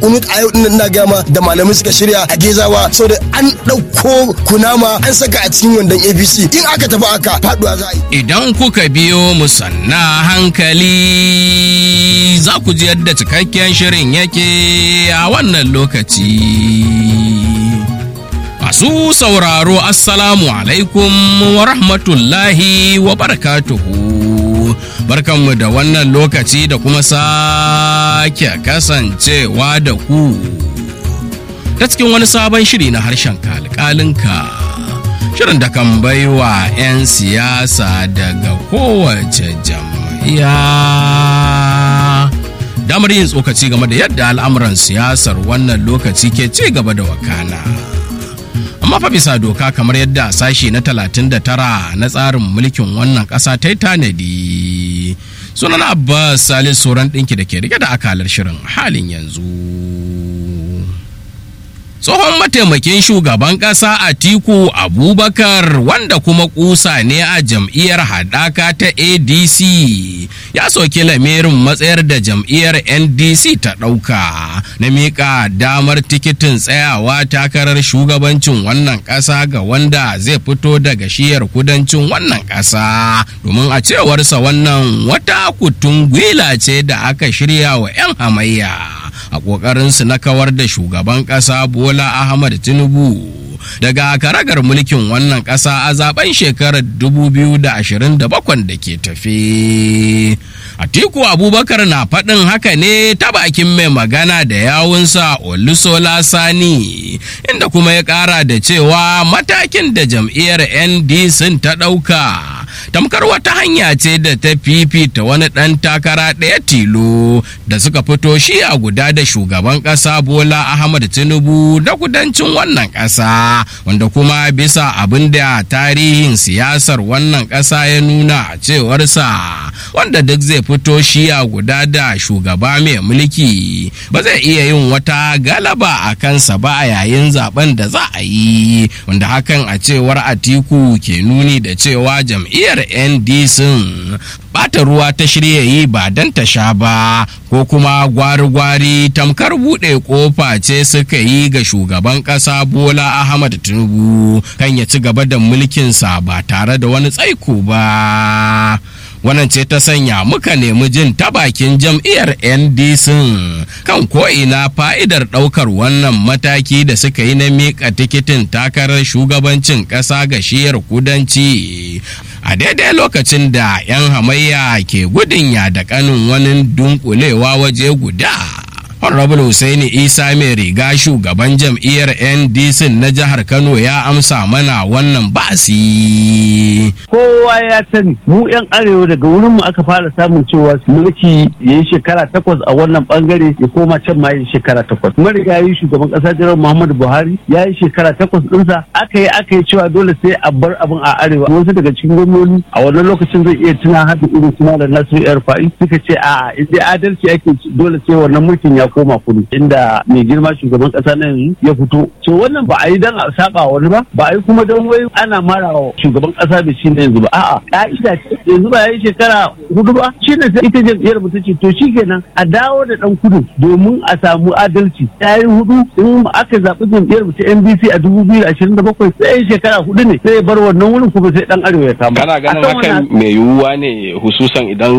unut a yau din ina gama da malamai suka shirya a gezawa saboda an ɗauko kunama an saka a cikin wandon apc in aka tafi aka faduwa za a yi Idan kuka biyo mu sanna hankali za ku ji yadda cikakken shirin yake a wannan lokaci. Masu sauraro Assalamu alaikum wa rahmatullahi wa barakatuhu. Barkanmu da wannan lokaci da kuma sake kasancewa da ku. Ta cikin wani sabon shiri na harshen kalkalinka. Shirin da kan baiwa 'yan siyasa daga kowace jam'iyya. Damar yin tsokaci game da yadda al'amuran siyasar wannan lokaci ke ci gaba da wakana. amma fa bisa doka kamar yadda sashi na 39 na tsarin mulkin wannan ƙasa ta yi tanadi sunan abbas salis sauran ɗinki da ke rike da akalar shirin halin yanzu tsohon mataimakin shugaban ƙasa atiku abubakar wanda kuma kusa ne a jam'iyyar haɗaka ta adc ya soki lamirin matsayar da jam'iyyar ndc ta ɗauka na miƙa damar tikitin tsayawa takarar shugabancin wannan ƙasa ga wanda zai fito daga shiyar kudancin wannan ƙasa domin a cewarsa wannan wata kutun gwila ce da aka shirya wa 'yan hamayya a ƙoƙarinsu na kawar da shugaban ƙasa bola ahmad tinubu daga karagar mulkin wannan ƙasa a zaben shekarar 2027 da ke tafe. Atiku Abubakar na faɗin haka ne ta bakin mai magana da yawunsa Olusola Sani inda kuma ya ƙara da cewa matakin da jam'iyyar NDC ta ɗauka tamkar wata hanya ce da ta fifita wani ɗan takara ɗaya tilo da suka fito shi a guda da shugaban ƙasa Bola Ahmad Tinubu da kudancin wannan ƙasa wanda kuma bisa abin da tarihin siyasar wannan ƙasa ya nuna a cewarsa wanda duk zai fito shi a guda da shugaba mai mulki ba zai iya yin wata galaba a kansa ba a yayin zaben da za a yi wanda hakan a cewar atiku ke nuni da cewa jam'iyyar ndc bata ruwa ta shirya yi ba don ta sha ba ko kuma gwari-gwari tamkar buɗe ƙofa ce suka yi ga shugaban ƙasa bola ahmad tinubu kan ya ci gaba da mulkinsa ba tare da wani tsaiko ba wannan ce ta sanya muka nemi jin ta bakin jam'iyyar ndc kan ko'ina fa'idar ɗaukar wannan mataki da suka yi na miƙa tikitin takarar shugabancin ƙasa ga shiyar kudanci a daidai lokacin da 'yan hamayya ke gudun ya da kanin wani dunkulewa waje guda Honorable Hussaini Isa mai riga shugaban jam'iyyar NDC na jihar Kano ya amsa mana wannan basi. Kowa ya sani mu 'yan arewa daga wurin mu aka fara samun cewa mulki ya yi shekara takwas a wannan bangare ya koma can ma yi shekara takwas. Marigayi shugaban kasa jiran Muhammadu Buhari ya yi shekara takwas ɗinsa aka yi aka yi cewa dole sai a bar abin a arewa. Wasu daga cikin gwamnoni a wannan lokacin zai iya tuna hada irin suna da Nasiru Erfa'i suka ce a'a in dai adalci ake dole sai wannan mulkin ya koma kudu inda mai girma shugaban kasa na yanzu ya fito to wannan ba a yi dan a saba wani ba ba a yi kuma don wai ana mara wa shugaban kasa da shi na yanzu ba a'a ka'ida ce yanzu ba ya yi shekara hudu ba shi ne sai ita jam'iyyar mu ce to shikenan a dawo da dan kudu domin a samu adalci ya yi hudu in aka zaɓi jam'iyyar mu ta NBC a dubu biyu da ashirin da bakwai sai shekara hudu ne sai ya bar wannan wurin kuma sai dan arewa ya kama kana ganin hakan mai yiwuwa ne hususan idan